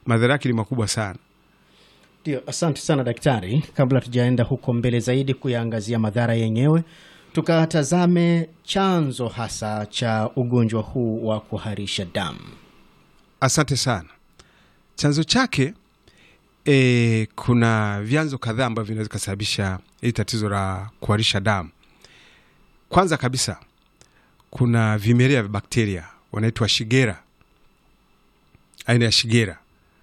madhara yake ni makubwa sana. Ndio, asante sana daktari. Kabla tujaenda huko mbele zaidi kuyaangazia madhara yenyewe, tukatazame chanzo hasa cha ugonjwa huu wa kuharisha damu. Asante sana. Chanzo chake e, kuna vyanzo kadhaa ambavyo vinaweza kusababisha hili tatizo la kuharisha damu. Kwanza kabisa kuna vimelea vya bakteria wanaitwa shigera, aina ya shigera.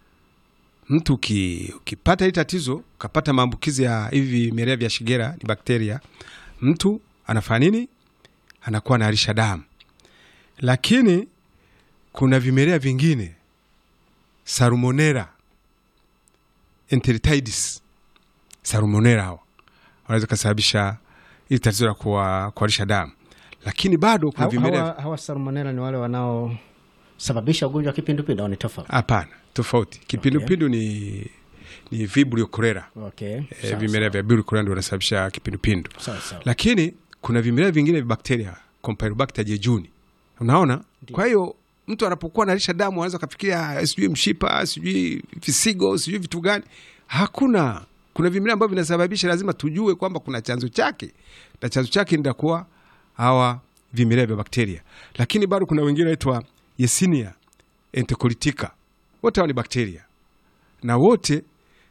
Mtu uki, ukipata hili tatizo ukapata maambukizi ya hivi vimelea vya shigera, ni bakteria, mtu anafanya nini? Anakuwa anaharisha damu. Lakini kuna vimelea vingine Salmonella enteritidis, Salmonella hawa wanaweza kusababisha ili tatizo la kuwa- kuharisha damu, lakini bado kuna Hawa, vimelea hawa, hawa salmonella ni wale wanaosababisha ugonjwa wa kipindupindu au ni tofauti? hapana, tofauti. Kipindupindu ni ni vibrio cholera. Okay. Eh, sawa, vimelea vya vibrio cholera ndio wanasababisha kipindupindu, sawa, sawa. lakini kuna vimelea vingine vya bakteria Campylobacter jejuni, unaona. Kwa hiyo mtu anapokuwa analisha damu anaweza kafikiria sijui mshipa sijui visigo sijui vitu gani. Hakuna, kuna vimelea ambavyo vinasababisha. Lazima tujue kwamba kuna chanzo chake, na chanzo chake ndakuwa hawa vimelea vya bakteria, lakini bado kuna wengine naitwa Yersinia enterocolitica. Wote hawa ni bakteria na wote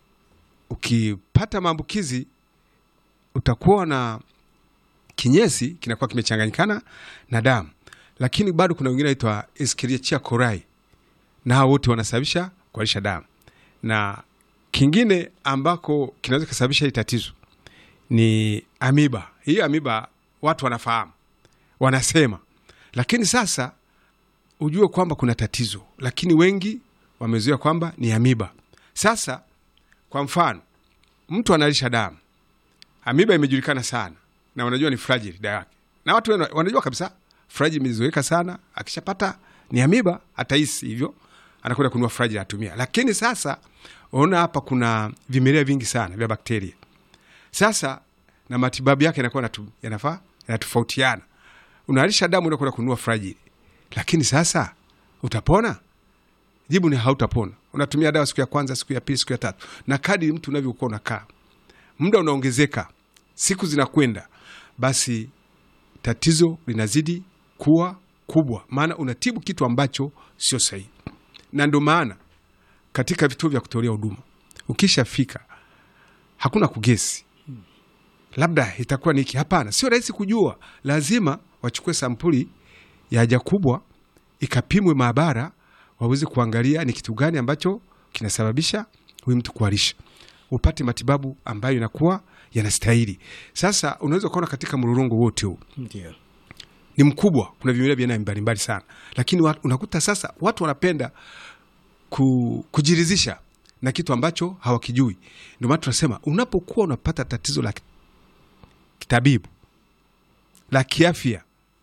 ukipata maambukizi utakuwa na kinyesi kinakuwa kimechanganyikana na damu, lakini bado kuna wengine naitwa Escherichia coli, na hao wote wanasababisha kuharisha damu. Na kingine ambako kinaweza kusababisha hili tatizo ni amiba. Hii amiba watu wanafahamu, wanasema, lakini sasa ujue kwamba kuna tatizo, lakini wengi wamezoea kwamba ni amiba. Sasa kwa mfano, mtu analisha damu, amiba imejulikana sana na wanajua ni fragile dawa yake, na watu wana- wanajua kabisa fragile imezoeka sana. Akishapata ni amiba, atahisi hivyo, anakwenda kununua fragile atumia. Lakini sasa ona hapa kuna vimelea vingi sana vya bakteria. Sasa na matibabu yake yanakuwa yanatu- yanafaa yanatofautiana. Unalisha damu, unakwenda kununua fragile, lakini sasa utapona? Jibu ni hautapona. Unatumia dawa siku ya kwanza, siku ya pili, siku ya tatu, na kadiri mtu unavyokuwa unakaa, muda unaongezeka, siku zinakwenda, basi tatizo linazidi kuwa kubwa, maana unatibu kitu ambacho sio sahihi. Na ndo maana katika vituo vya kutolea huduma ukishafika, hakuna kugesi, labda itakuwa niki. Hapana, sio rahisi kujua. Lazima wachukue sampuli ya haja kubwa ikapimwe maabara, waweze kuangalia ni kitu gani ambacho kinasababisha huyu mtu kuharisha, upate matibabu ambayo inakuwa yanastahili. Sasa unaweza ukaona katika mlolongo wote huu Ndio. ni mkubwa, kuna vimelea vya aina mbalimbali sana, lakini wa- unakuta sasa watu wanapenda ku, kujiridhisha na kitu ambacho hawakijui. Ndio maana tunasema unapokuwa unapata tatizo la kitabibu la kiafya,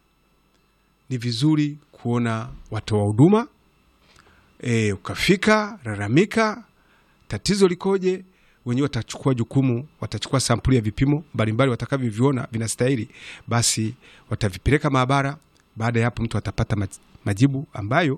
ni vizuri kuona watoa huduma e, ukafika lalamika, tatizo likoje. Wenyewe watachukua jukumu, watachukua sampuli ya vipimo mbalimbali watakavyoviona vinastahili, basi watavipeleka maabara. Baada ya hapo, mtu atapata maj- majibu ambayo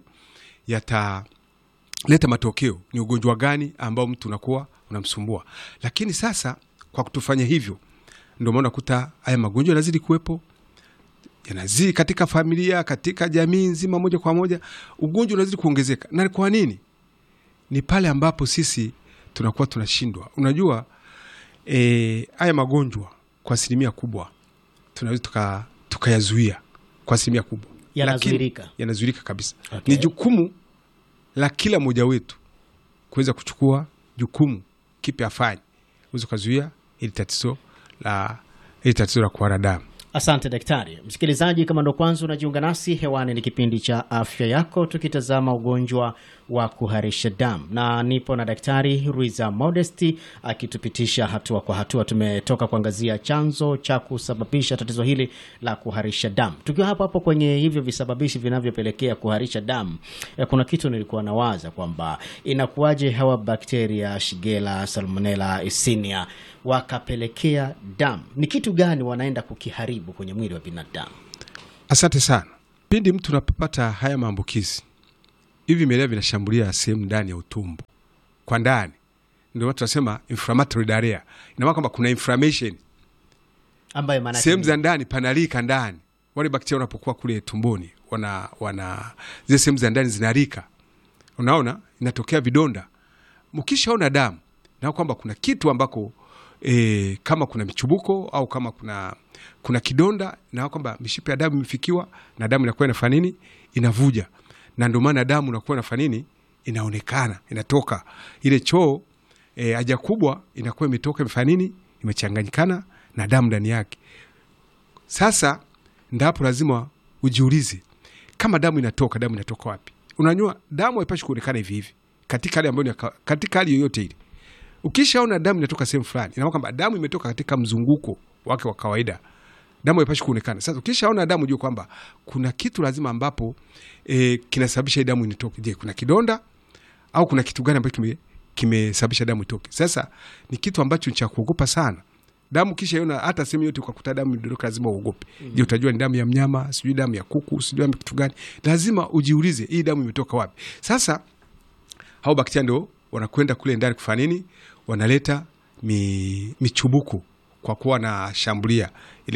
yataleta matokeo, ni ugonjwa gani ambao mtu unakuwa unamsumbua. Lakini sasa kwa kutufanya hivyo, ndio maana unakuta haya magonjwa yanazidi kuwepo yanazidi katika familia, katika jamii nzima, moja kwa moja ugonjwa unazidi kuongezeka. Na kwa nini? Ni pale ambapo sisi tunakuwa tunashindwa. Unajua eh, haya magonjwa kwa asilimia kubwa tunaweza tuka- tukayazuia kwa asilimia kubwa, Yanazuilika. Lakini- yanazuilika kabisa. Okay. Ni jukumu la kila mmoja wetu kuweza kuchukua jukumu kipi afanye uweze ukazuia ili tatizo la ili tatizo la kuhara damu. Asante daktari. Msikilizaji, kama ndo kwanza unajiunga nasi hewani, ni kipindi cha afya yako, tukitazama ugonjwa wa kuharisha damu, na nipo na daktari Ruiza Modesti akitupitisha hatua kwa hatua. Tumetoka kuangazia chanzo cha kusababisha tatizo hili la kuharisha damu. Tukiwa hapo hapo kwenye hivyo visababishi vinavyopelekea kuharisha damu, eh, kuna kitu nilikuwa nawaza kwamba inakuwaje hawa bakteria Shigella, Salmonella, Yersinia wakapelekea damu. Ni kitu gani wanaenda kukiharibu kwenye mwili wa binadamu? Asante sana. Pindi mtu unapopata haya maambukizi, hivi vimelea vinashambulia sehemu ndani ya utumbo, kwa ndani, ndio watu tunasema inflammatory diarrhea. Ina maana kwamba kuna inflammation ambayo maana sehemu za ndani panalika ndani. Wale bakteria wanapokuwa kule tumboni, wana wana zile sehemu za ndani zinarika, unaona, inatokea vidonda. Mkishaona damu na kwamba kuna kitu ambako e, kama kuna michubuko au kama kuna kuna kidonda, na kwamba mishipa ya damu imefikiwa na damu inakuwa inafanya nini? Inavuja, na ndio maana damu inakuwa inafanya nini? Inaonekana inatoka ile choo e, haja kubwa inakuwa imetoka imefanya nini? Imechanganyikana na damu ndani yake. Sasa ndapo lazima ujiulize kama damu inatoka, damu inatoka wapi? Unajua damu haipashi kuonekana hivi hivi katika hali ambayo ni ya kawa- katika hali yoyote ile. Ukishaona damu inatoka sehemu fulani, ina maana kwamba damu imetoka katika mzunguko wake wa kawaida, damu haipashi kuonekana. Sasa ukishaona damu, jua kwamba kuna kitu lazima ambapo e, kinasababisha hii damu initoke. Je, kuna kidonda au kuna kitu gani ambacho kime- kimesababisha damu itoke? Sasa ni kitu ambacho ni cha kuogopa sana. Damu kisha iona hata sehemu yote ukakuta damu imedondoka, lazima uogope. Je, utajua ni damu ya mnyama, sijui damu ya kuku, sijui damu ya kitu gani? Lazima ujiulize hii damu imetoka wapi? Sasa hao bakteria ndio wanakwenda kule ndani kufanya nini? Wanaleta mi, michubuko kwa kuwa wanashambulia ile